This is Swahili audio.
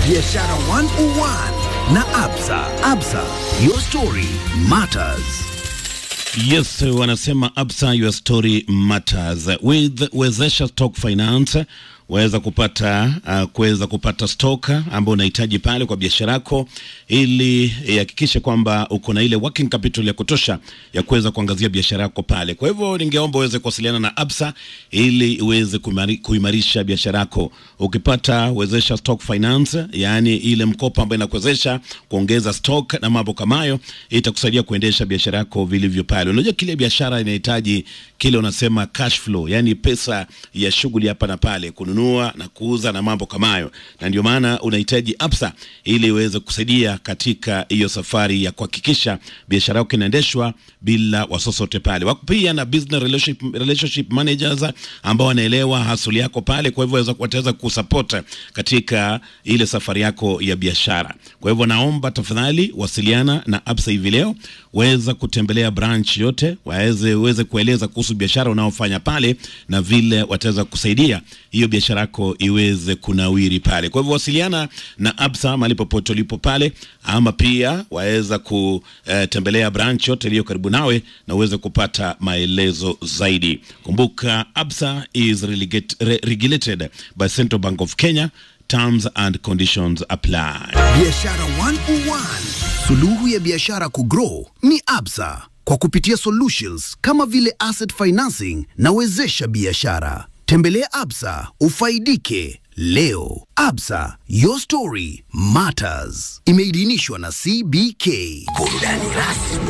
Biashara 101 na Absa. Absa, your story matters. Yes, wanasema Absa your story matters. With Wezesha Stock Finance waweza kupata uh, kuweza kupata stock ambayo unahitaji pale kwa biashara yako, ili ihakikishe kwamba uko na ile working capital ya kutosha ya kuweza kuangazia biashara yako pale. Kwa hivyo ningeomba uweze kuwasiliana na Absa ili iweze kuimari, kuimarisha biashara yako. Ukipata Wezesha Stock Finance, yaani ile mkopo ambayo inakuwezesha kuongeza stock na mambo kama hayo, itakusaidia kuendesha biashara yako vilivyo pale. Unajua kile biashara inahitaji kile unasema cash flow, yani pesa ya shughuli hapa na pale, kununua na kuuza na mambo kama hayo, na ndio maana unahitaji Absa ili iweze kusaidia katika hiyo safari ya kuhakikisha biashara yako inaendeshwa bila wasosote pale. Wako pia na business relationship, relationship managers ambao wanaelewa hasuli yako pale, kwa hivyo wataweza kusupport katika ile safari yako ya biashara. Kwa hivyo naomba tafadhali wasiliana na Absa hivi leo, weza kutembelea branch yote, waweze uweze kueleza kuhusu biashara unaofanya pale na vile wataweza kusaidia hiyo biashara yako iweze kunawiri pale. Kwa hivyo wasiliana na Absa mahali popote ulipo pale, ama pia waweza kutembelea branch yote iliyo karibu nawe na uweze kupata maelezo zaidi. Kumbuka Absa is relegate, re, regulated by Central Bank of Kenya. Terms and conditions apply. Biashara 101. Suluhu ya biashara kugrow ni Absa kwa kupitia solutions kama vile asset financing na wezesha biashara. Tembelea Absa ufaidike leo. Absa, your story matters. Imeidhinishwa na CBK. Burudani rasmi.